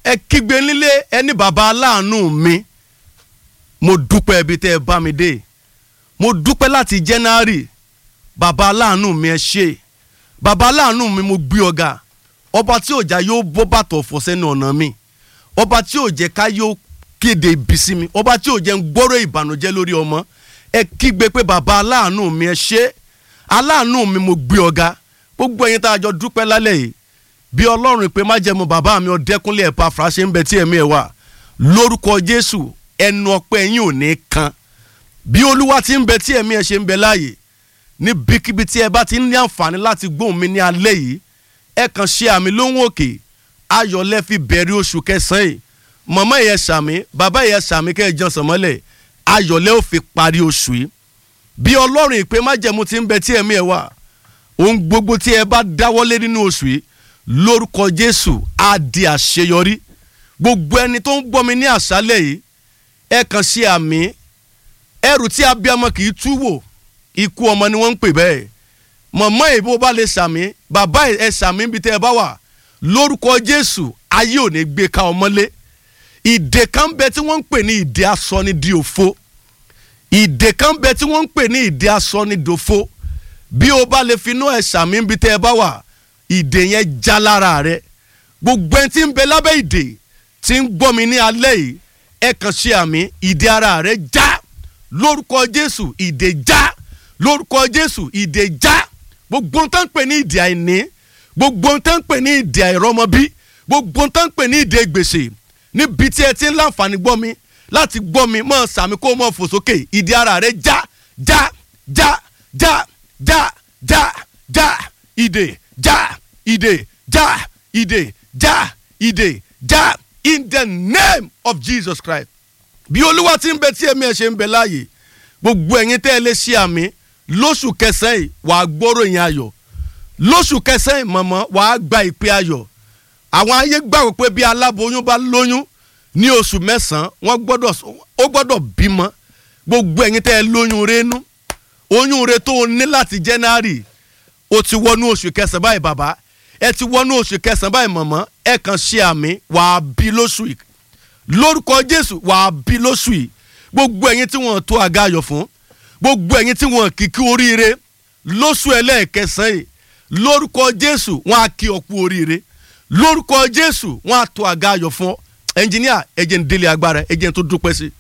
ẹ kígbe nílé ẹni bàbá aláàánú mi mo dúpẹ́ ibi tẹ́ ẹ bá mi dé mo dúpẹ́ láti January bàbá aláàánú mi ẹ ṣé bàbá aláàánú mi mo gbé ọ̀gá ọba tí òjà yóò bọ́ bàtọ̀ fọ́ sẹ́nu ọ̀nà mi ọba tí òjẹ́ ká yóò kéde ibi sí mi ọba tí òjẹ́ ń gbọ́rọ̀ ìbànújẹ́ lórí ọmọ ẹ kígbe pé bàbá aláàánú mi ẹ ṣé aláàánú mi mo gbé ọ̀gá gbogbo ẹ̀yin tá a jọ dúpẹ́ lálẹ́ yìí bí ọlọ́run ìpè májẹ̀mú bàbá mi ọ̀dẹ́kúnlé ẹ̀pá fàṣẹ ń bẹ tí ẹ̀mí ẹ̀ wà lórúkọ jésù ẹnu ọpẹ́ yín ò ní kan bí olúwa ti ń bẹ tí ẹ̀mí ẹ̀ ṣe ń bẹ láàyè níbikíbi tí ẹ bá ti ń ní àǹfààní láti gbóhùn mi ní alẹ́ yìí ẹ kàn ṣe àmì lóhùn òkè ayọ̀ lẹ fi bẹ̀rẹ̀ oṣù kẹsàn-án yìí màmá yẹn ṣàmì bàbá yẹn ṣàmì kẹ́ ẹ jọ sànmọ́lẹ̀ ayọ̀ lẹ ó fi parí oṣù yìí bí ọlọ́run ìpè májẹ̀mú ti ń bẹ tí ẹ̀mí ẹ̀ wà ohun gbogbo tí ẹ bá dáwọ́lé nínú oṣù yìí lórúkọ jésù á di àṣeyọrí gbogbo ẹni tó ń gbọ́ mi ní àṣálẹ̀ yìí ẹ kàn ṣe àmì ẹrù tí abiyamọ kì í tú wò ikú ọmọ ni wọ́n ń pè bẹ́ẹ̀ mọ̀mọ́ ìbò bá lè ṣàmì bàbá ẹ ṣàmì ibi tẹ́ ẹ bá wà lórúkọ jésù ayé ò ní gbé ka ọmọlé ìdè kan bẹ tí wọ́n ń pè ní ìdè aṣọ ni di òfo ìdè kan bẹ tí wọ́n ń pè ní ìdè aṣọ ni dòfo bí o bá lè finú ẹ ṣàmì ibi tẹ́ ẹ bá wà ìdè yẹn já lára rẹ gbogbo ẹni tí ń bẹ lábẹ́ ìdè tí ń gbọ́ mi ní alẹ́ yìí ẹ kàn ṣe àmì ìdè ara rẹ já lórúkọ jésù ìdè já lórúkọ jésù ìdè já gbogbo ohun tó ń pè ní ìdè àìní gbogbo ohun tó ń pè ní ìdè àìrọ́mọbí gbogbo ohun tó ń pè ní ìdè gbèsè níbi tí ẹ ti ń láǹfààní gbọ́ mi láti gbọ́ mi mọ̀ sàmì kó mọ̀ fò sókè ìdè ara rẹ já já já já já já já ìdè já ìdè já ìdè já ìdè já in the name of Jesus Christ bí olúwa ti ń bẹ tí ẹ̀mí ẹ̀ ṣe ń bẹ láàyè gbogbo ẹ̀yin tẹ́ ẹ lè ṣe àmì lóṣù kẹsàn-án yìí wàá gbọ́rọ̀ yẹn ayọ̀ lóṣù kẹsàn-án yìí mọ̀mọ́ wàá gba ìpè ayọ̀ àwọn ayé gbàgbọ́ pé bí aláboyún bá lóyún ní oṣù mẹ́sàn-án wọ́n gbọ́dọ̀ ó gbọ́dọ̀ bímọ gbogbo ẹ̀yin tẹ́ ẹ lóyún rénú oyún re tó o ní láti January o ti wọnú oṣù kẹsàn-án báyìí bàbá ẹ ti wọnú oṣù kẹsàn-án báyìí mọ̀mọ́ ẹ kàn ṣe àmì wàá bí lóṣù yìí lórúkọ Jésù wàá bí lóṣù yìí gbogbo ẹ̀yin tí wọ́n tó àga ayọ̀ fún gbogbo ẹ̀yin tí wọ́n kìkì oríire lóṣù ẹlẹ́ẹ̀kẹsàn yìí lórúkọ Jésù wọ́n á kí ọ kú oríire lórúkọ Jésù wọ́n á tó àga ayọ̀ fún ọ ẹnjìníà ẹjẹ̀ ń délé agbára ẹjẹ̀ ń tó dúpẹ́ sí i.